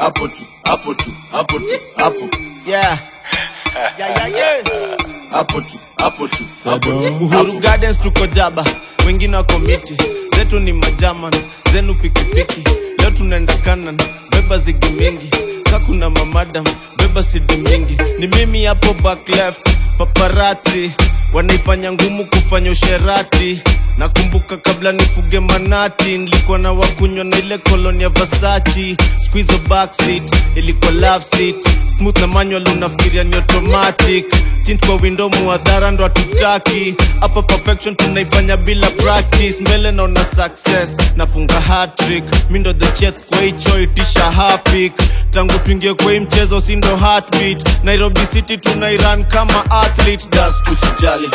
hapo tu hapo tu hapo tu hapo yeah. Yeah, yeah, yeah. hapo tu hapo tu hapo tu Uhuru Gardens tuko jaba, wengine wako miti, zetu ni majaman, zenu pikipiki. Leo tunaenda kanan, beba zigi mingi, ka kuna mamadam, beba sidi mingi. Ni mimi hapo back left, paparazzi wanaifanya ngumu kufanya usherati. Nakumbuka kabla nifuge manati, nilikuwa na wakunywa na ile koloni ya Versace. Squeeze backseat, ilikuwa love seat, smooth na manual, unafikiria ni automatic tint kwa window muadhara ndo hatutaki hapa perfection tunaifanya bila practice mbele naona success nafunga hatrick mi ndo the chef kwa hicho itisha hapik tangu tuingie kwa hii mchezo si ndo heartbeat nairobi city tunairan kama athlete das tusijali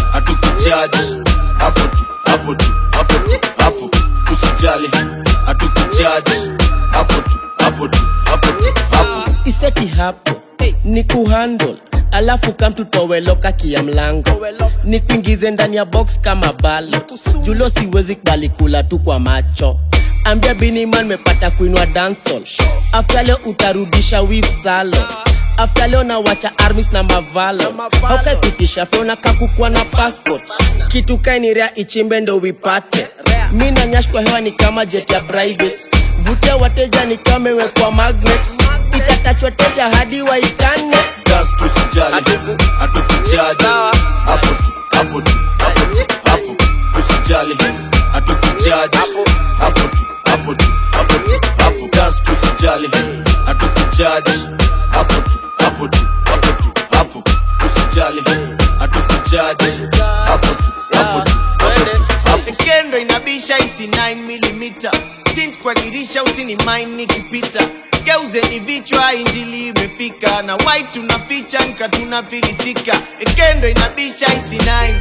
hatukujaji hapo tu hapo tu hapo tu hapo usijali hatukujaji hapo tu hapo tu hapo tu hapo iseti hapo ni kuhandle alafu kamtutoweloka kia mlango ni kuingize ndani ya box kama balo julo siwezi kubali kula tu kwa macho ambia biniman mepata kuinwa dansol afta leo utarudisha wif salo afta leo nawacha armis na mavalo haukaikutisha feona kakukwa na passport kitu kainirea ichimbe ndo wipate mi na nyash kwa hewa ni kama jet ya private vutia wateja ni kama imewekwa magnet itatachwa teja hadi waikane das tusijali hatukujaji hapo tu hapo tu hapo tu hapo usijali hatukujaji hapo tu hapo tu hapo tu hapo das tusijali hatukujaji hapo tu hapo tu hapo tu hapo usijali hatukujaji hapo tu hapo tu hapo tu hapo kendo inabisha isi 9mm tint kwa dirisha usini mine nikipita geuzeni vichwa injili imefika na white tunaficha nka tunafilisika kendo inabisha isi 9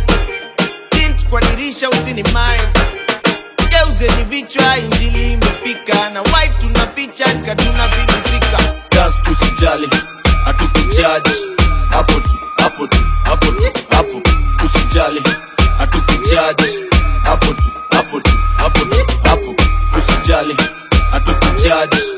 tint kwa dirisha usini mine geuzeni vichwa injili imefika na white tunaficha nka tunafilisika das tusijali hatukujaji hapo tu hapo tu hapo tu hapo usijali hatukujaji hapo tu hapo tu hapo tu hapo usijali hatukujaji